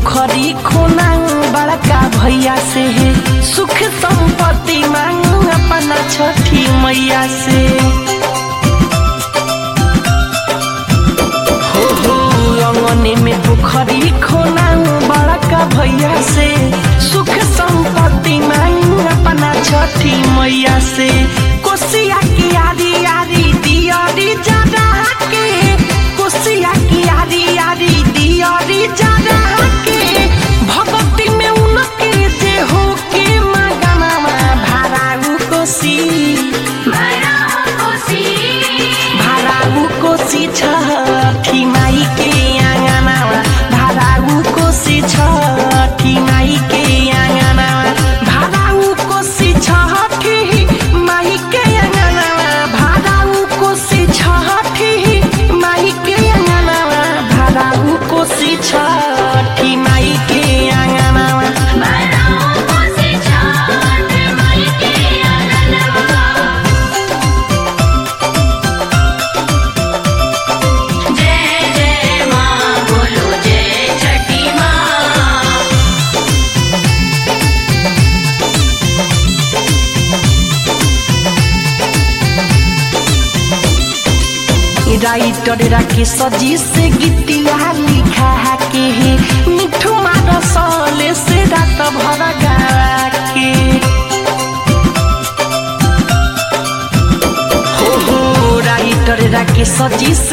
पोखरी खोना बड़का भैया से है सुख संपत्ति मांगू अपना छठी मैया से हो हो अंगने में पोखरी खोना बड़का भैया से सुख संपत्ति मांगू अपना छठी मैया से कोसिया की आरी आरी दियारी जरा के कोसिया की आरी आरी दियारी जरा के भगवती में उनके जे हो के मगनमा भाराऊ कोसी भाराऊ कोसी छठी माई के आँगनमा भाराऊ कोसी छठी माई के आँगनमा भाराऊ कोसी छठी माई के आँगनमा भाराऊ कोसी छठी माई के आँगनमा भाराऊ कोसी छठी माई के आँगनमा जय जय माँ बोलो जय छठी माँ राइटर राके सजी से गीतिया लिखा के है मिठू मार सले से रात भर गा के हो हो राइटर राके सजी